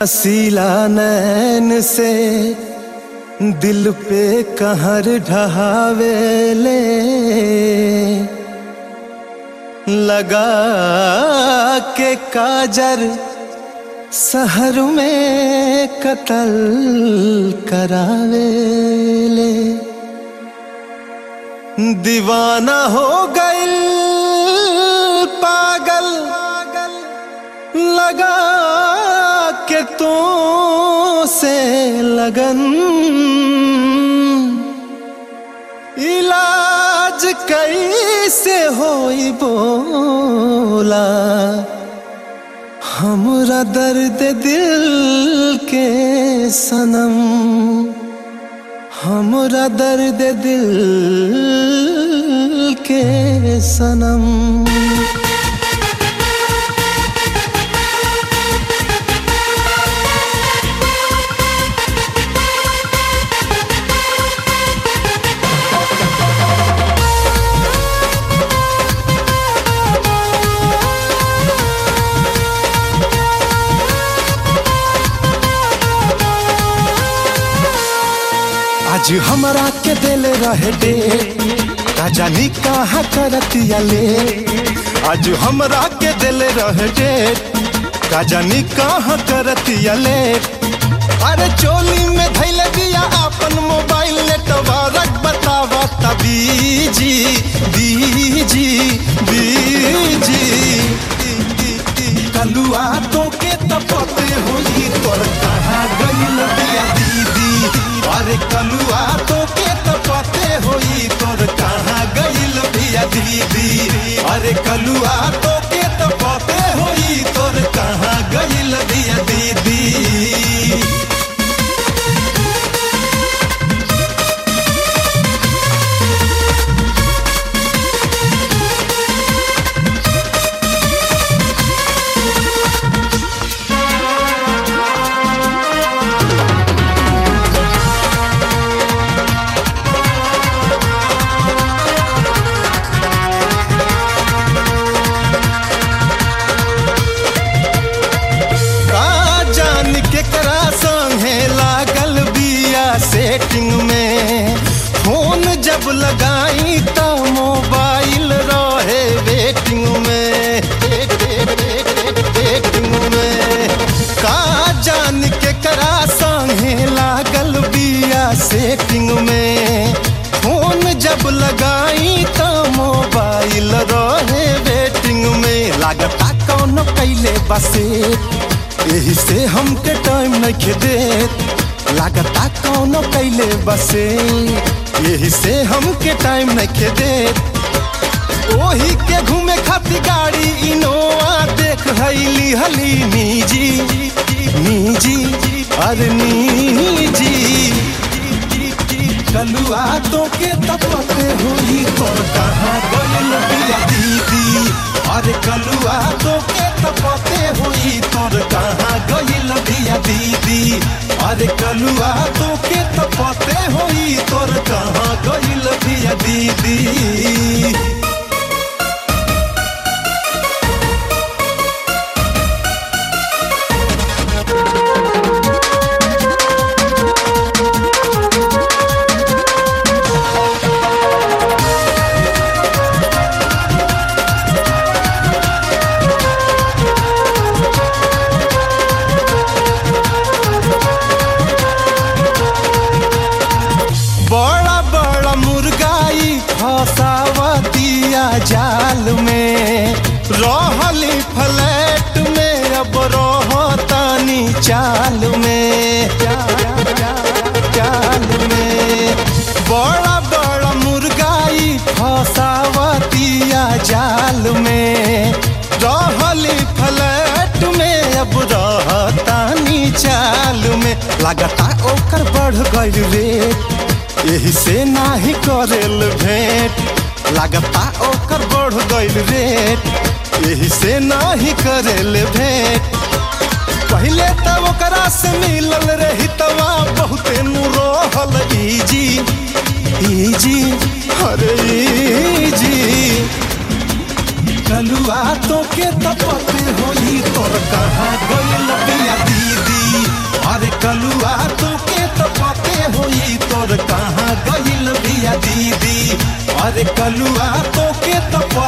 हसीला नैन से दिल पे कहर ढहावेले लगा के काजर शहर में कतल करावेले दीवाना हो गइल पागल लगा के तो से लगन इलाज कैसे होई बोला हमरा दर्द दिल के सनम हमरा दर्द दिल के सनम आज हमरा के दिल रहे दे का जानी कहाँ करतिया ले आज हमरा के दिल रहे दे का जानी कहाँ करतिया ले अरे चोली में धैल दिया अपन मोबाइल नेटवर्क बतावा तबीजी बीजी बीजी कलुआ तो के तपते होई तोर कहाँ गइल बिया दीदी अरे कलुआ तो के तपते होई तोर कहाँ गइल बिया दीदी अरे कलुआ तो के तपते होई तोर कहाँ गइल बिया दीदी का जान के करा संगे लागल बिया सेटिंग में फोन जब लगाई त मोबाइल रहे वेटिंग में वेटिंग में का जान के करा संगे लागल बिया सेटिंग में फोन जब लगाई त मोबाइल रहे वेटिंग में लागता कौन कैले बसे यही से हमके टाइम नहीं देत लागता कौनो कैले बसे यही से हमके टाइम नहीं देत ओही के घूमे खातिर गाड़ी इनोवा देख हईली हली निजी निजी अरे निजी कलुआ तो के तपते होई तोर कहाँ गइल बिया दीदी अरे कलुआ तो के तपते होई तोर कहाँ गइल बिया दीदी अरे कलुआ तो के तपते होई तोर कहाँ गइल बिया दीदी बड़ा बड़ा मुर्गाई फसावतिया जाल में रहली फ्लैट में अब रहतानी चाल में चाल में बड़ा बड़ा मुर्गाई फसावतिया जाल में रहली फ्लैट में अब रहतानी चाल में लगता ओकर बढ़ गइल रेट यही से नाही करेल भेंट लागता ओकर बढ़ गइल रेट यही से नाही करेल भेंट पहले त ओकरा से मिलल रही तवा बहुते नु रहल इजी इजी अरे इजी कलुआ तो के तपते होई तोर कहाँ गइल बिया दीदी तो के तो पते होई तोर कहाँ गइल बिया दीदी अरे कलुआ तो के तो